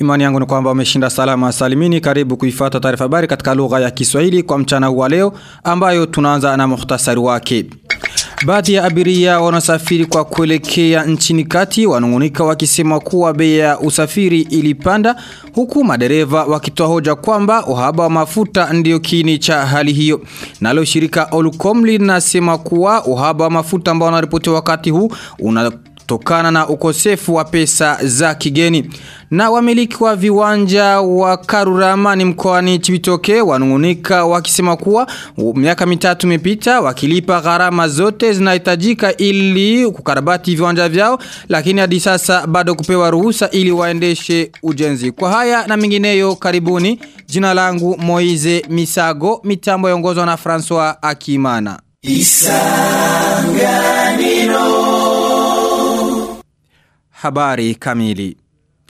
Imani yangu ni kwamba umeshinda salama salimini karibu kuifata taarifa habari katika lugha ya Kiswahili kwa mchana wa leo ambayo tunaanza na muhtasari wake. Baadhi ya abiria wanasafiri kwa kuelekea nchini kati wanungunika wakisema kuwa bei ya usafiri ilipanda huku madereva wakitoa hoja kwamba uhaba wa mafuta ndio kiini cha hali hiyo. Nalo shirika Olucom linasema kuwa uhaba wa mafuta ambao unaripotiwa wakati huu una tokana na ukosefu wa pesa za kigeni. Na wamiliki wa viwanja wa Karurama ni mkoani Chibitoke wanungunika wakisema kuwa miaka mitatu imepita wakilipa gharama zote zinahitajika ili kukarabati viwanja vyao lakini hadi sasa bado kupewa ruhusa ili waendeshe ujenzi. Kwa haya na mingineyo karibuni jina langu Moize Misago mitambo yongozwa na François Akimana. Isanganiro Habari kamili.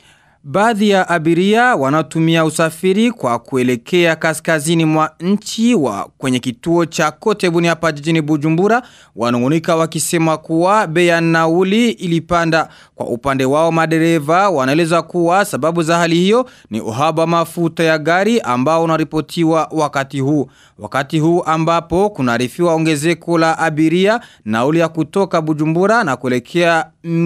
Baadhi ya abiria wanaotumia usafiri kwa kuelekea kaskazini mwa nchi wa kwenye kituo cha Kotebuni hapa jijini Bujumbura wanungunika wakisema kuwa bei ya nauli ilipanda kwa upande wao madereva wanaeleza kuwa sababu za hali hiyo ni uhaba mafuta ya gari ambao unaripotiwa wakati huu wakati huu ambapo kunarifiwa ongezeko la abiria nauli ya kutoka Bujumbura na kuelekea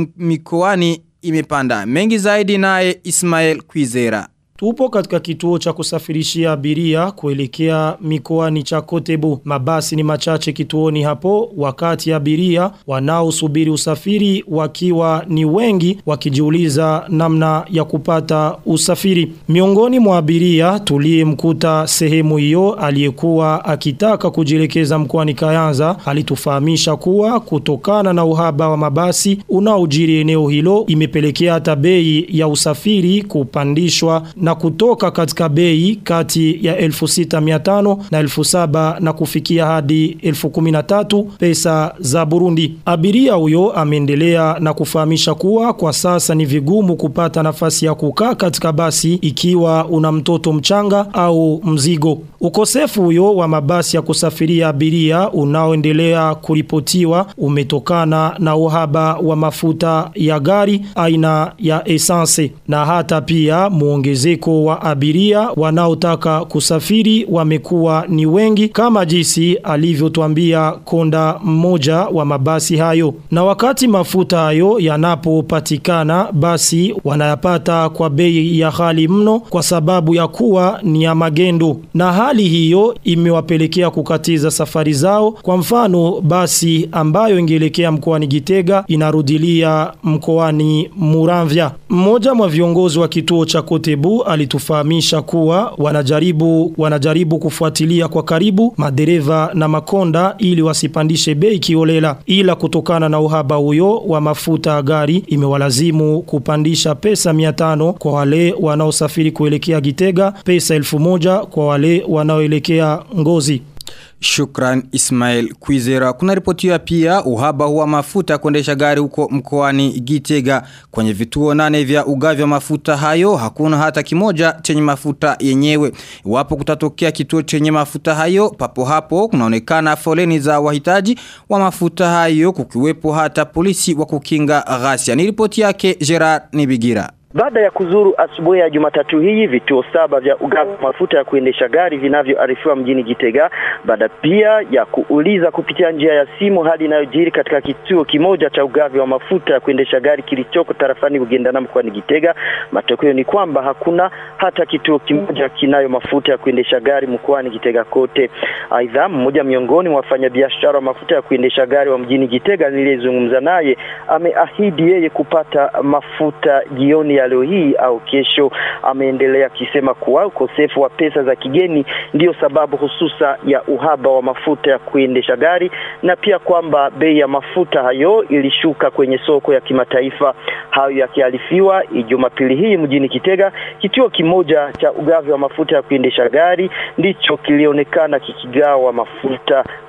mikoani imepanda. Mengi zaidi naye Ismail Kwizera. Tupo katika kituo cha kusafirishia abiria kuelekea mikoani cha Kotebu. Mabasi ni machache kituoni hapo wakati abiria wanaosubiri usafiri wakiwa ni wengi wakijiuliza namna ya kupata usafiri. Miongoni mwa abiria tuliyemkuta sehemu hiyo aliyekuwa akitaka kujielekeza mkoani Kayanza alitufahamisha kuwa kutokana na uhaba wa mabasi unaojiri eneo hilo imepelekea hata bei ya usafiri kupandishwa na kutoka katika bei kati ya 1600 na 1700 na kufikia hadi 1013 pesa za Burundi. Abiria huyo ameendelea na kufahamisha kuwa kwa sasa ni vigumu kupata nafasi ya kukaa katika basi ikiwa una mtoto mchanga au mzigo. Ukosefu huyo wa mabasi ya kusafiria abiria unaoendelea kuripotiwa umetokana na uhaba wa mafuta ya gari aina ya essence na hata pia muongezeko wa abiria wanaotaka kusafiri wamekuwa ni wengi kama jinsi alivyotuambia konda mmoja wa mabasi hayo. Na wakati mafuta hayo yanapopatikana basi wanayapata kwa bei ya hali mno kwa sababu ya kuwa ni ya magendo. Na hali hiyo imewapelekea kukatiza safari zao. Kwa mfano basi ambayo ingeelekea mkoani Gitega inarudilia mkoani Muramvya. Mmoja mwa viongozi wa kituo cha Kotebu alitufahamisha kuwa wanajaribu wanajaribu kufuatilia kwa karibu madereva na makonda ili wasipandishe bei kiolela ila kutokana na uhaba huyo wa mafuta ya gari imewalazimu kupandisha pesa 500 kwa wale wanaosafiri kuelekea Gitega pesa 1000 kwa wale wanaoelekea Ngozi Shukran Ismail Kwizera. Kuna ripotiwa pia uhaba huwa mafuta kuendesha gari huko mkoani Gitega. Kwenye vituo nane vya ugavi wa mafuta hayo hakuna hata kimoja chenye mafuta yenyewe. Iwapo kutatokea kituo chenye mafuta hayo papo hapo kunaonekana foleni za wahitaji wa mafuta hayo kukiwepo hata polisi wa kukinga ghasia. Ni ripoti yake Gerard Nibigira. Baada ya kuzuru asubuhi ya Jumatatu hii vituo saba vya ugavi mafuta ya kuendesha gari vinavyoarifiwa mjini Gitega, baada pia ya kuuliza kupitia njia ya simu hali inayojiri katika kituo kimoja cha ugavi wa mafuta ya kuendesha gari kilichoko tarafani Bugendana mkoani Gitega, matokeo ni kwamba hakuna hata kituo kimoja kinayo mafuta ya kuendesha gari mkoani Gitega kote. Aidha, mmoja miongoni mwa wafanyabiashara wa mafuta ya kuendesha gari wa mjini Gitega niliyezungumza naye ameahidi yeye kupata mafuta jioni ya leo hii au kesho. Ameendelea akisema kuwa ukosefu wa pesa za kigeni ndiyo sababu hususa ya uhaba wa mafuta ya kuendesha gari na pia kwamba bei ya mafuta hayo ilishuka kwenye soko ya kimataifa. Hayo yakiarifiwa Jumapili hii mjini Kitega, kituo kimoja cha ugavi wa mafuta ya kuendesha gari ndicho kilionekana kikigawa mafuta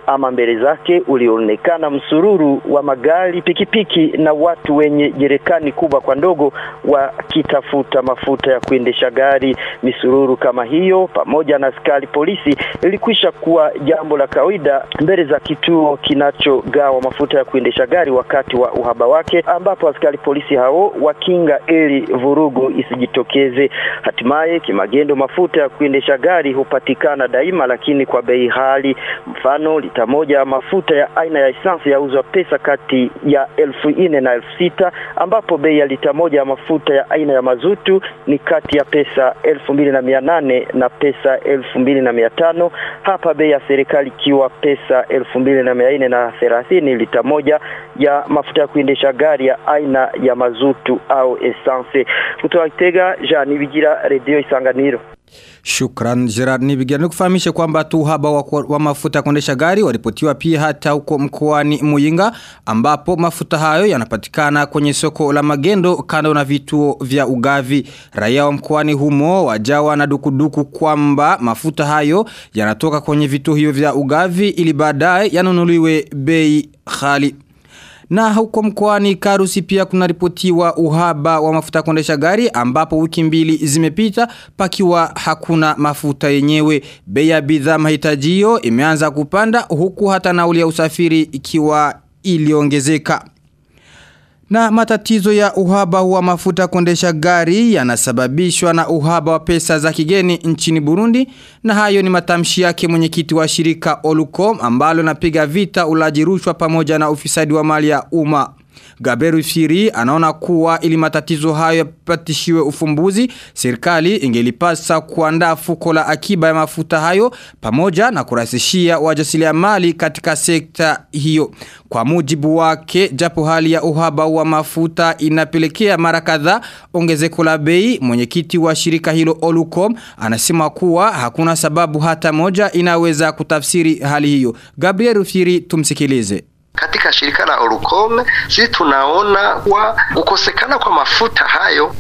ama mbele zake ulionekana msururu wa magari, pikipiki na watu wenye jerekani kubwa kwa ndogo wakitafuta mafuta ya kuendesha gari. Misururu kama hiyo pamoja na askari polisi ilikwisha kuwa jambo la kawaida mbele za kituo kinachogawa mafuta ya kuendesha gari wakati wa uhaba wake, ambapo askari polisi hao wakinga ili vurugu isijitokeze. Hatimaye kimagendo, mafuta ya kuendesha gari hupatikana daima, lakini kwa bei hali. Mfano, lita moja ya mafuta ya aina ya essence yauzwa pesa kati ya elfu nne na elfu sita ambapo bei ya lita moja ya mafuta ya aina ya mazutu ni kati ya pesa elfu mbili na mia nane na pesa elfu mbili na mia tano hapa bei ya serikali ikiwa pesa elfu mbili na mia nne na thelathini lita moja ya mafuta ya kuendesha gari ya aina ya mazutu au essence. Kutoka Kitega, Jean Bigira, Radio Isanganiro. Shukran Gerard Nibigira nikufahamishe kwamba tu uhaba wa, wa mafuta ya kuendesha gari walipotiwa pia hata huko mkoani Muyinga ambapo mafuta hayo yanapatikana kwenye soko la magendo kando na vituo vya ugavi. Raia wa mkoani humo wajawa na dukuduku kwamba mafuta hayo yanatoka kwenye vituo hivyo vya ugavi ili baadaye yanunuliwe bei ghali. Na huko mkoani Karusi pia kuna ripotiwa uhaba wa mafuta kuendesha gari ambapo wiki mbili zimepita pakiwa hakuna mafuta yenyewe. Bei ya bidhaa mahitajio imeanza kupanda huku hata nauli ya usafiri ikiwa iliongezeka. Na matatizo ya uhaba wa mafuta kuendesha gari yanasababishwa na uhaba wa pesa za kigeni nchini Burundi na hayo ni matamshi yake mwenyekiti wa shirika Olucom ambalo napiga vita ulaji rushwa pamoja na ufisadi wa mali ya umma. Gaberu Firi anaona kuwa ili matatizo hayo yapatishiwe ufumbuzi, serikali ingelipasa kuandaa fuko la akiba ya mafuta hayo pamoja na kurahisishia wajasiriamali katika sekta hiyo. Kwa mujibu wake, japo hali ya uhaba wa mafuta inapelekea mara kadhaa ongezeko la bei, mwenyekiti wa shirika hilo Olucom anasema kuwa hakuna sababu hata moja inaweza kutafsiri hali hiyo. Gabriel Firi tumsikilize. Katika shirika la Orukome sisi tunaona kuwa kukosekana kwa mafuta hayo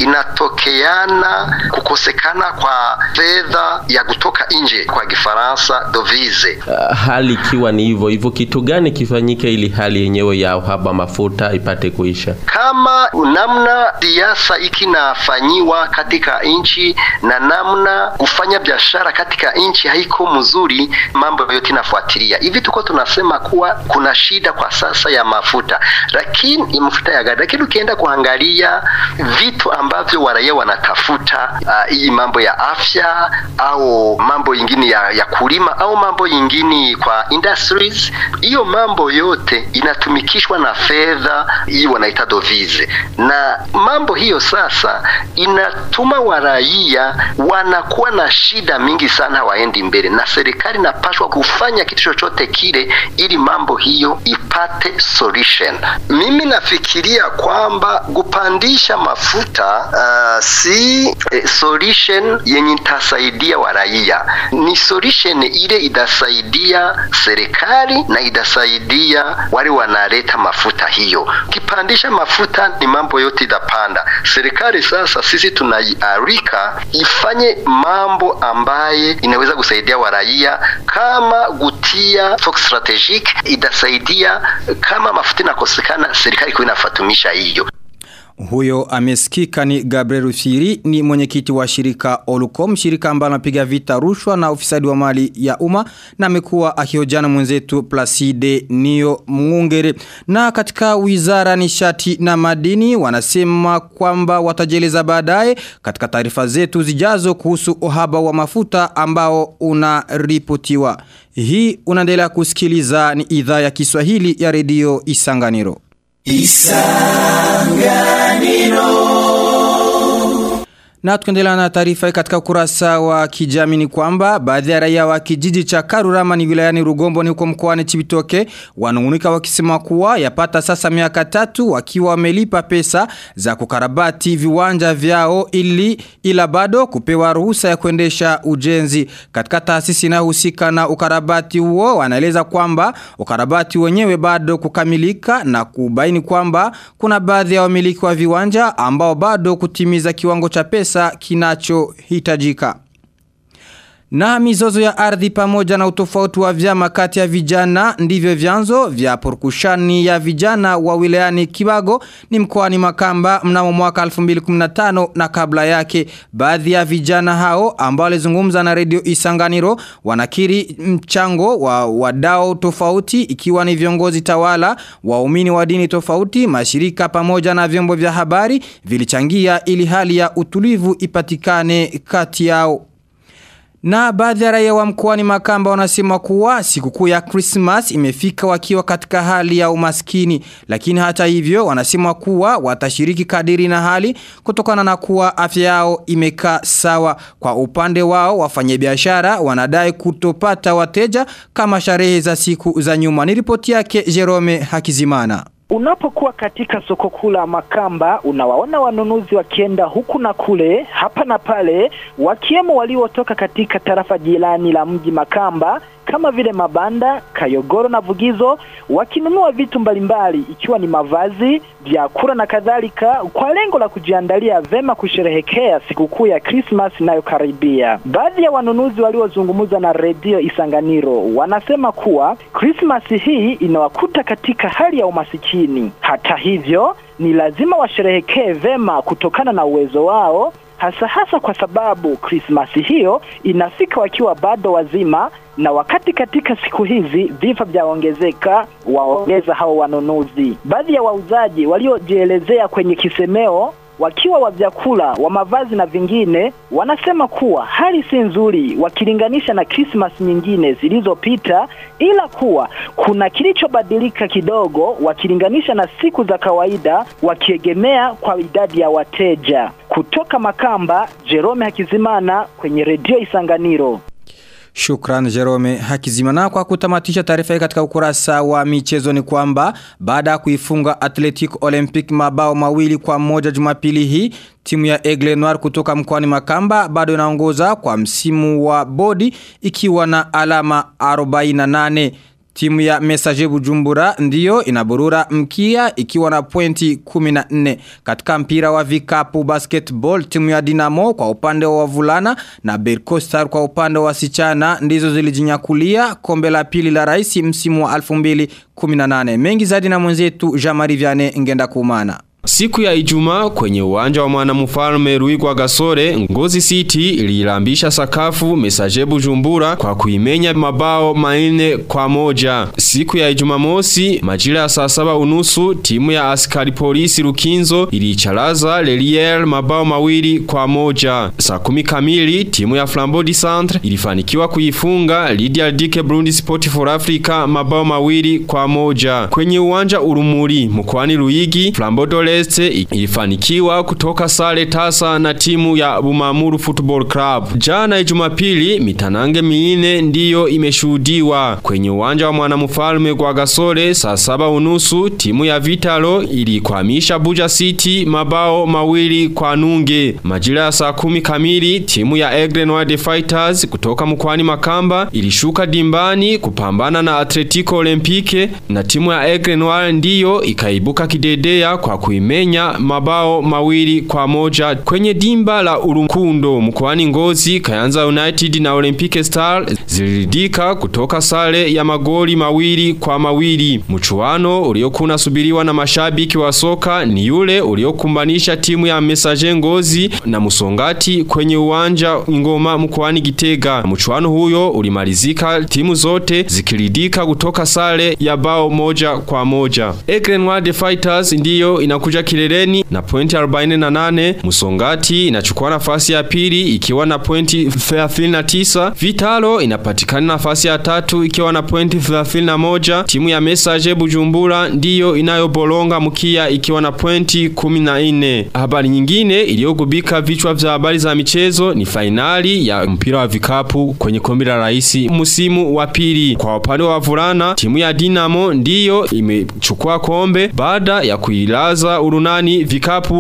inatokeana kukosekana kwa fedha ya kutoka nje, kwa Kifaransa dovise. Uh, hali ikiwa ni hivyo hivyo, kitu gani kifanyike ili hali yenyewe ya uhaba mafuta ipate kuisha? Kama namna siasa ikinafanyiwa katika nchi na namna kufanya biashara katika nchi haiko mzuri, mambo yote inafuatilia hivi. Tuko tunasema kuwa kuna shida kwa sasa ya mafuta, lakini mafuta ya gari, lakini ukienda kuangalia vitu ambavyo waraia wanatafuta, hii uh, mambo ya afya au mambo ingine ya, ya kulima au mambo ingine kwa industries, hiyo mambo yote inatumikishwa na fedha hii wanaita dovize, na mambo hiyo sasa inatuma waraia wanakuwa na shida mingi sana, hawaendi mbele, na serikali inapaswa kufanya kitu chochote kile ili mambo hiyo ipate solution. Mimi nafikiria kwamba kupandisha mafuta uh, si eh, solution yenye itasaidia waraia, ni solution ile itasaidia serikali na itasaidia wale wanaleta mafuta hiyo. Ukipandisha mafuta ni mambo yote itapanda. Serikali sasa, sisi tunaiarika ifanye mambo ambaye inaweza kusaidia waraia kama gutia stock strategic itasaidia kama mafuta inakosekana, serikali kwa inafatumisha hiyo. Huyo amesikika ni Gabriel Rusiri ni mwenyekiti wa shirika Olucom, shirika ambalo napiga vita rushwa na ufisadi wa mali ya umma na amekuwa akihojiana mwenzetu Placide Nio Mungere. Na katika wizara nishati na madini wanasema kwamba watajeleza baadaye katika taarifa zetu zijazo kuhusu uhaba wa mafuta ambao unaripotiwa. Hii unaendelea kusikiliza ni idhaa ya Kiswahili ya redio Isanganiro. Isanganiro na tukendelea na taarifa katika ukurasa wa kijamii ni kwamba baadhi ya raia wa kijiji cha Karurama ni wilayani Rugombo ni huko mkoani Chibitoke wanungunika wakisema kuwa yapata sasa miaka tatu wakiwa wamelipa pesa za kukarabati viwanja vyao ili ila bado kupewa ruhusa ya kuendesha ujenzi katika taasisi inayohusika na ukarabati huo wanaeleza kwamba ukarabati wenyewe bado kukamilika na kubaini kwamba kuna baadhi ya wamiliki wa viwanja ambao bado kutimiza kiwango cha pesa pesa kinachohitajika. Na mizozo ya ardhi pamoja na utofauti wa vyama kati ya vijana ndivyo vyanzo vya porukushani ya vijana wa wilayani Kibago ni mkoani Makamba mnamo mwaka 2015 na kabla yake baadhi ya vijana hao ambao walizungumza na redio Isanganiro wanakiri mchango wa wadau tofauti ikiwa ni viongozi tawala waumini wa dini tofauti mashirika pamoja na vyombo vya habari vilichangia ili hali ya utulivu ipatikane kati yao na baadhi ya raia wa mkoani Makamba wanasema kuwa sikukuu ya Christmas imefika wakiwa katika hali ya umaskini. Lakini hata hivyo wanasema kuwa watashiriki kadiri na hali kutokana na kuwa afya yao imekaa sawa. Kwa upande wao wafanyabiashara wanadai kutopata wateja kama sharehe za siku za nyuma. Ni ripoti yake Jerome Hakizimana. Unapokuwa katika soko kuu la Makamba unawaona wanunuzi wakienda huku na kule, hapa na pale, wakiwemo waliotoka katika tarafa jirani la mji Makamba kama vile Mabanda, Kayogoro na Vugizo, wakinunua vitu mbalimbali ikiwa ni mavazi, vyakula na kadhalika, kwa lengo la kujiandalia vema kusherehekea sikukuu ya Christmas inayokaribia. Baadhi ya wanunuzi waliozungumza na redio Isanganiro wanasema kuwa Christmas hii inawakuta katika hali ya umasikini. Hata hivyo, ni lazima washerehekee vema kutokana na uwezo wao hasa hasa kwa sababu Krismasi hiyo inafika wakiwa bado wazima, na wakati katika siku hizi vifo vyaongezeka, waongeza hao wanunuzi. Baadhi ya wauzaji waliojielezea kwenye kisemeo wakiwa wa vyakula, wa mavazi na vingine, wanasema kuwa hali si nzuri wakilinganisha na Christmas nyingine zilizopita, ila kuwa kuna kilichobadilika kidogo wakilinganisha na siku za kawaida, wakiegemea kwa idadi ya wateja. Kutoka Makamba, Jerome Hakizimana kwenye redio Isanganiro. Shukran Jerome Hakizimana kwa kutamatisha taarifa hii katika ukurasa wa michezo ni kwamba baada ya kuifunga Athletic Olympic mabao mawili kwa moja Jumapili hii timu ya Aigle Noir kutoka mkoani Makamba bado inaongoza kwa msimu wa bodi ikiwa na alama 48 Timu ya Messager Bujumbura ndiyo inaburura mkia ikiwa na pointi 14. Katika mpira wa vikapu basketball timu ya Dinamo kwa upande wa wavulana na Berco Star kwa upande wa wasichana ndizo zilijinyakulia kombe la pili la rais msimu wa 2018. Mengi zaidi na mwenzetu Jean-Marie Vianney ngenda kumana. Siku ya Ijumaa kwenye uwanja wa mwanamfalme Ruigwa Gasore, Ngozi City ililambisha sakafu Messager Bujumbura kwa kuimenya mabao manne kwa moja. Siku ya Ijumamosi majira ya saa saba unusu timu ya askari polisi Rukinzo ilicharaza Lelier mabao mawili kwa moja. Saa kumi kamili timu ya Flambodi Centre ilifanikiwa kuifunga Lydia Dike Burundi Sport for Africa mabao mawili kwa moja. Kwenye uwanja Urumuri mkoani Ruigi Flambodi Leste ilifanikiwa kutoka sare tasa na timu ya Bumamuru Football Club. Jana Jumapili mitanange miine ndiyo imeshuhudiwa kwenye uwanja wa mwanamfalme kwa Gasore saa saba unusu timu ya Vitalo ilikwamisha Buja City mabao mawili kwa nunge. Majira ya saa kumi kamili timu ya Aigle Noir Fighters kutoka mkwani Makamba ilishuka dimbani kupambana na Atletico Olympique na timu ya Aigle Noir ndiyo ikaibuka kidedea kwa kuimenya mabao mawili kwa moja kwenye dimba la Urunkundo mkoani Ngozi Kayanza United na Olympic Star ziliridika kutoka sare ya magoli mawili kwa mawili mchuano uliokuwa subiriwa na mashabiki wa soka ni yule uliokumbanisha timu ya Messager Ngozi na Musongati kwenye uwanja Ngoma mkoani Gitega mchuano huyo ulimalizika timu zote zikiridika kutoka sare ya bao moja kwa moja Aigle Noir Fighters ndiyo inakuja kileleni na pointi 48 Musongati inachukua nafasi ya pili ikiwa na pointi 39 Vitalo inapatikana nafasi ya tatu ikiwa na pointi 31 timu ya Messager Bujumbura ndiyo inayobolonga mkia ikiwa na pointi 14 habari nyingine iliyogubika vichwa vya habari za michezo ni fainali ya mpira wa vikapu kwenye kombe la rais msimu wa pili kwa upande wa wavulana timu ya Dinamo ndiyo imechukua kombe baada ya kuilaza urunani vikapu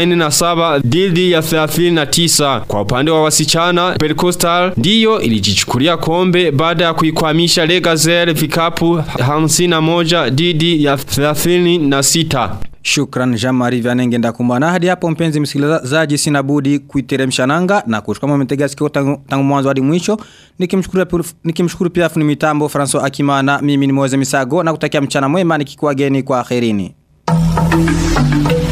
47 dhidi ya 39 kwa upande wa wasichana Percostal ndiyo ilijichukulia kombe baada ya kuikwamisha Legazel vikapu 51 dhidi ya 36 Shukran Jamari Vyanenge ndakumbana hadi hapo mpenzi msikilizaji sina budi kuiteremsha nanga na kuchukua mmetega sikio tangu, tangu mwanzo hadi mwisho nikimshukuru nikimshukuru pia fundi mitambo François Akimana mimi ni Moze Misago na kutakia mchana mwema nikikuageni kwa akhirini